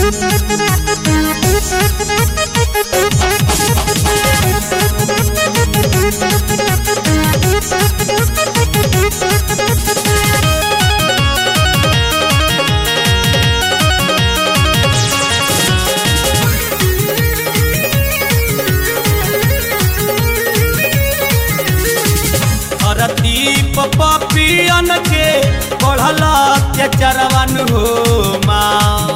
धरती पपियन के बढ़ल अत्याचारवन हो माँ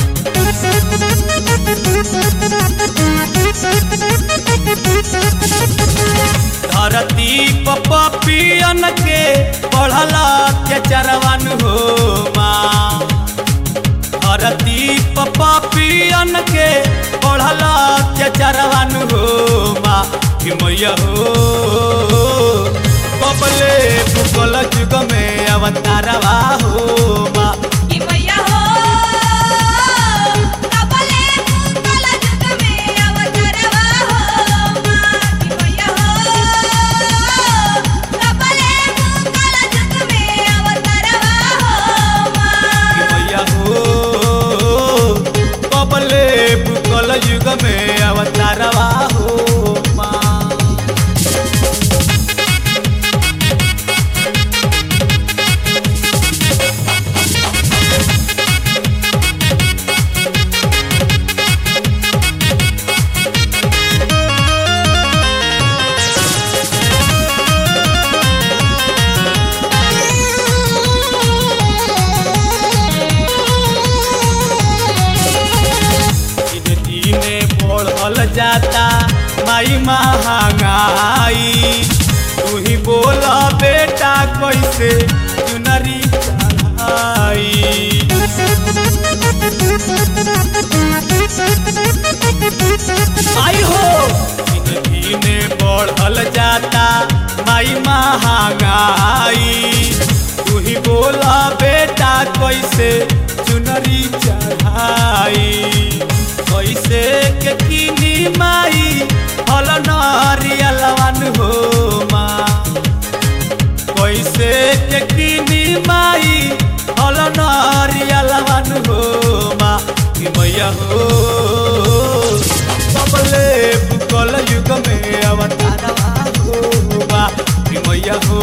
धरती पपियन के बढ़ल अत्याचारवन हो माँ धरती पपियन के बढ़ल अत्याचारवन हो माँ कि मैया हो कबले भूगोल जुग में अवतारवा हो माँ कि मैया हो कबले भूगोल जुग में अवतरवा हो माँ कि मैया हो कबले भूगोल जुग में अवतरवा हो माँ कि मैया हो कबले भूगोल युग में अवतारवा हो माँ दिन दिने बढ़ल जाता माई महंगाई तू ही बोल बेटा कैसे चुनरी चढ़ाई आई हो दिन दिने बढ़ल जाता माई महंगाई तू ही बोल बेटा कैसे चुनरी चढ़ाई कैसे के किनी माई हल नरियलवन हो माँ कैसे के किनी माई हल नरियलवन हो माँ कि मैया हो कबले भूगोल युग में अवतारवा हो माँ कि मैया हो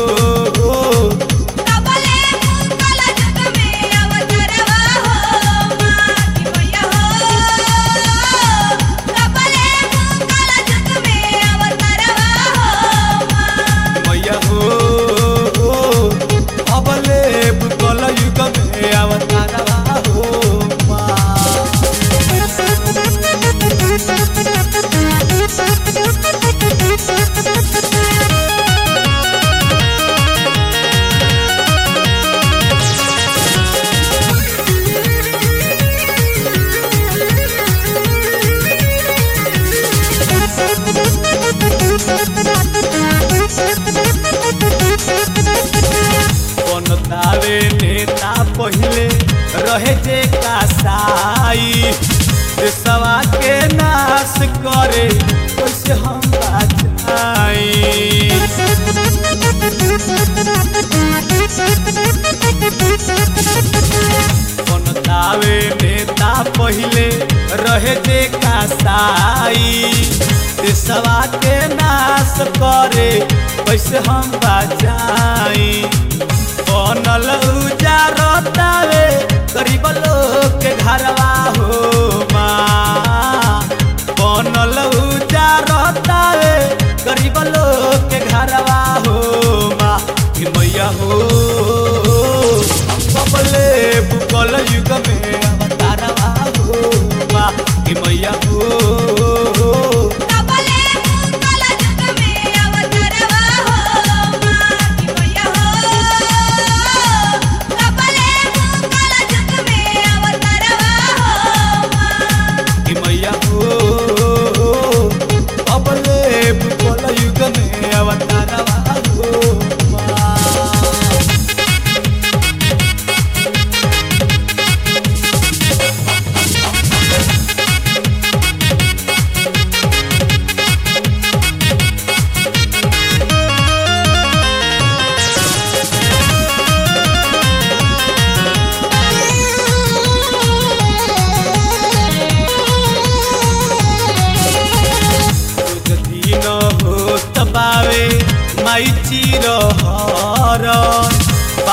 कबले भूगोल जुग में अवतरवा हो माँ कि मैया हो कबले भूगोल जुग में अवतरवा हो माँ मैया हो अबले भूगोल युग में अवतारवा हो माँ बनतावे नेता पहिले रहे जे कासाई देशवा के नाश करे कैसे हम बचाई बनतावे नेता पहिले रहे जे कासाई देशवा के नाश करे कैसे हम बचाई बनल उजारतावे गरीब लोग के घरवा हो माँ बनल उजारतावे गरीब लोग के घरवा हो माँ कि मैया हो कबले भूगोल युग में अवतारवा हो माँ कि मैया हो कबले भूगोल जुग में अवतरवा हो माँ कि मैया हो कबले भूगोल जुग में अवतरवा हो माँ कि मैया हो अबले भूगोल युग में अवतारवा हो माँ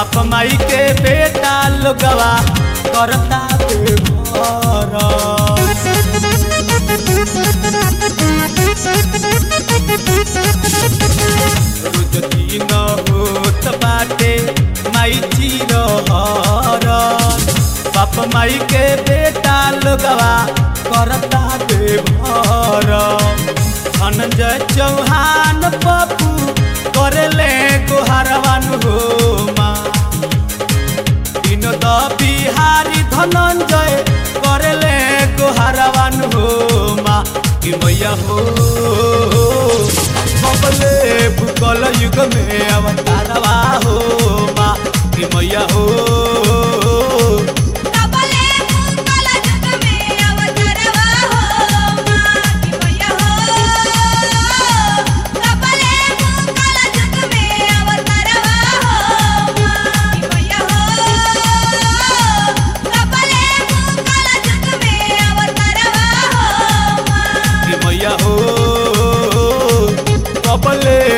बाप माई के बेटा लोगवा करता बेघर रोज दिन होत बाटे माई चिरहर बाप माई के बेटा लोगवा करता बेघर धनंजय चौहान पप्पू करेले गोहरवान हो माँ विनोद बिहारी धनंजय करेले गोहरवान हो माँ कि मैया हो बबले भूगोल युग में अवतारवा हो माँ कि मैया हो कबले मुकल जुग में अवतरवा हो माँ की मैया हो कबले मुकल जुग में अवतरवा हो माँ की मैया हो कबले मुकल जुग में अवतरवा हो माँ कि मैया हो कबले